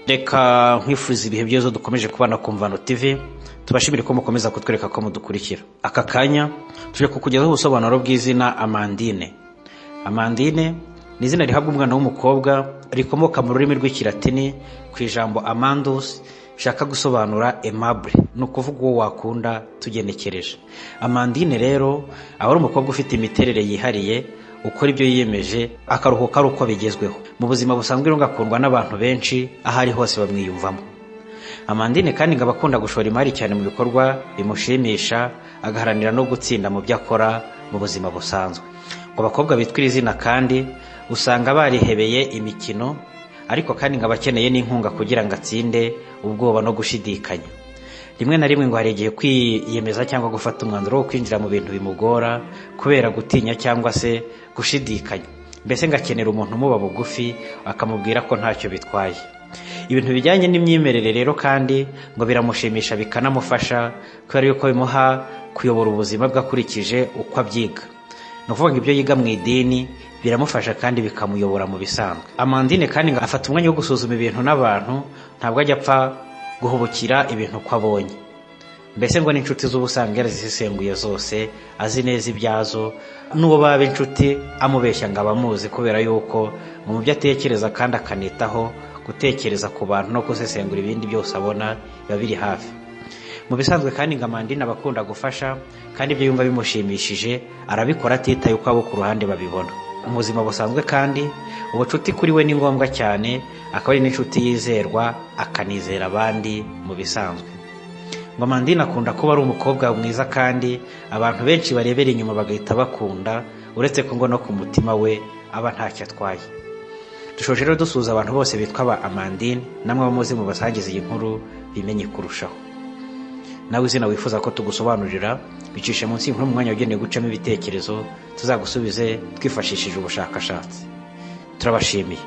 reka nkwifuza ibihe byiza dukomeje kubana ku mvano tv tubashimire ko mukomeza kutwereka ko mudukurikira aka kanya tuje kukugezaho ubusobanuro bw'izina amandine amandine ni izina rihabwa umwana w'umukobwa rikomoka mu rurimi rw'ikilatini ku ijambo amandus bishaka gusobanura aimable ni ukuvuga uwo wakunda tugenekereje amandine rero aba ari umukobwa ufite imiterere yihariye ukora ibyo yiyemeje akaruhuka ari uko bigezweho mu buzima busanzwe rero agakundwa n'abantu benshi aho ari hose bamwiyumvamo amandine kandi ngo aba akunda gushora imari cyane mu bikorwa bimushimisha agaharanira no gutsinda mu byo akora mu buzima busanzwe mu bakobwa bitwa iri zina kandi usanga barihebeye imikino ariko kandi ngo aba akeneye n'inkunga kugira ngo atsinde ubwoba no gushidikanya rimwe na rimwe ngo hari igihe kwiyemeza cyangwa gufata umwanzuro wo kwinjira mu bintu bimugora kubera gutinya cyangwa se gushidikanya mbese ngo akenera umuntu umuba bugufi akamubwira ko ntacyo bitwaye ibintu bijyanye n'imyemerere rero kandi ngo biramushimisha bikanamufasha kubera yuko bimuha kuyobora ubuzima bwe akurikije uko abyiga ni ukuvuga ngo ibyo yiga mu idini biramufasha kandi bikamuyobora mu bisanzwe amandine kandi ngo afata umwanya wo gusuzuma ibintu n'abantu ntabwo ajya apfa guhubukira ibintu uko abonye mbese ngo n'inshuti z'ubusanga yarazisesenguye zose azi neza ibyazo n'uwo baba inshuti amubeshya ngo abamuzi kubera yuko mu byo atekereza kandi akanitaho gutekereza ku bantu no gusesengura ibindi byose abona biba biri hafi mu bisanzwe kandi ngo amandine aba akunda gufasha kandi ibyo yumva bimushimishije arabikora atitaye uko abo ku ruhande babibona mu buzima busanzwe kandi ubucuti kuri we ni ngombwa cyane akaba ari n'inshuti yizerwa akanizera abandi mu bisanzwe ngo amandine akunda kuba ari umukobwa mwiza kandi abantu benshi barebera inyuma bagahita bakunda uretse ko ngo no ku mutima we aba ntacyo atwaye dushoje rero dusuhuza abantu bose bitwa ba amandine namwe bamuzi mu basangiza iyi nkuru bimenye kurushaho nawe izina wifuza ko tugusobanurira bicishe munsi y'inkuru mu mwanya wagenewe gucamo ibitekerezo tuzagusubize twifashishije ubushakashatsi turabashimiye